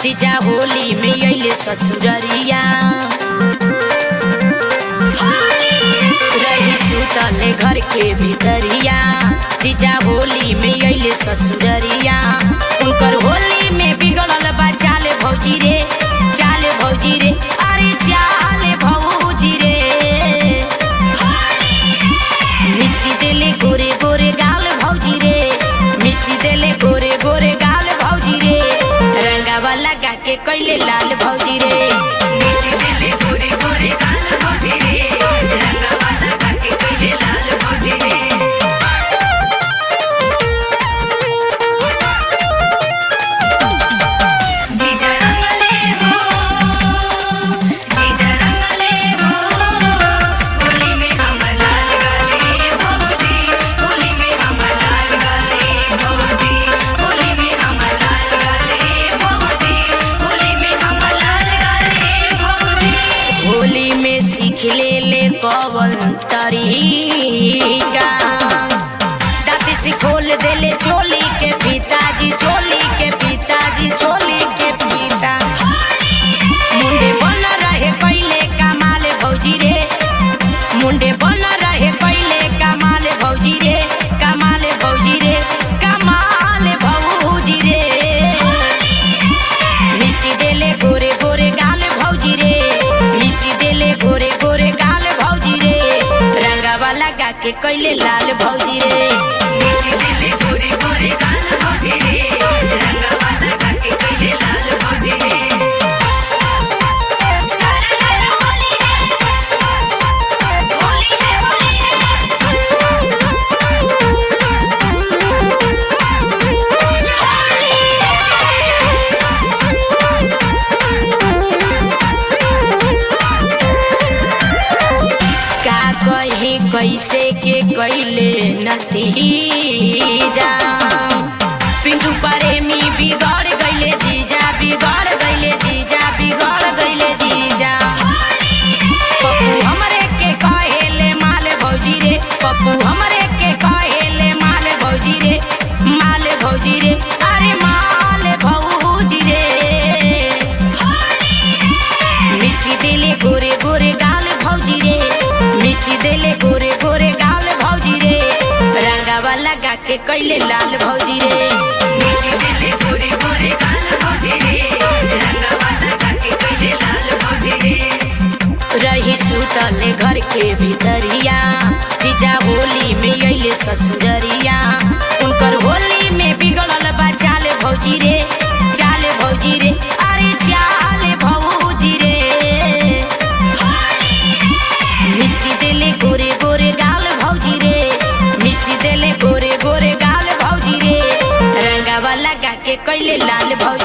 जीजा होली में अइले ससुररिया रही सुतले घर के भीतरिया जीजा होली में अइले ससुररिया उनकर होली में बिगड़ल बा चाल भौजी रे चाल भौजी रे अरे चाल भौजी रे मिसी देले गोरे गोरे गाल भौजी रे मिसी देले गोरे गोरे गाल भौजी रे रंगावा लगा के कैले लाल भौजी रे मिसी दिले गोरे गोरे गाल भौजी रे रंगवा लगा के कैले लाल भौजी रे जीजा रंगले हो जीजा रंगले हो होली में हमर लाल गाले भौजी होली में हमर लाल गाले भौजी होली में हमर लाल गाले भौजी होली में हमर लाल गाले भौजी होली में सीख ले ले कवन तरीका दादी से खोल देले चोली के पिताजी चोली के पिताजी चोली के पिता मुंडे बन रहे पहले कमाल भौजी रे मुंडे बन रहे पहले कमाल भौजी रे कमाल भौजी रे कमाल भौजी रे मिसी देले गोरे गोरे गाल भौजी रे मिसी देले गोरे गोरे गाल भौजी रे रंगावा लगा के कैले लाल भौजी रे मिसी दिले गोरे गोरे गाल भौजी रे रंगवा लगा के कैले लाल भौजी रे सारा लाल होली है होली है होली का कही कैसे के कैले नतीजा पिंटू प्रेमी बिगड़ गईले जीजा बिगड़ गईले जीजा बिगड़ गईले जीजा पप्पू हमरे के कहेले माल भौजी रे पप्पू हमरे के कहेले माल भौजी रे माल भौजी रे अरे माल भौजी रे मिसी देले गोरे गोरे गाल भौजी रे मिसी देले गोरे गोरे गाल भौजी रे रंगावा लगा के कैले लाल भौजी रे मिसी दिले गोरे गोरे गाल भौजी रे रंगवा लगा के कैले लाल भौजी रे रही सुतले घर के भीतरिया जीजा होली में अइले ससुररिया उनकर होली में बिगड़ल बा चाल भौजी रे चाल भौजी रे अरे चाल भौजी रे मिसी देले गोरे गोरे गाल भौजी रे मिसी देले गोरे गोरे गाल भौजी रे रंगावा लगा के कैले लाल भौजी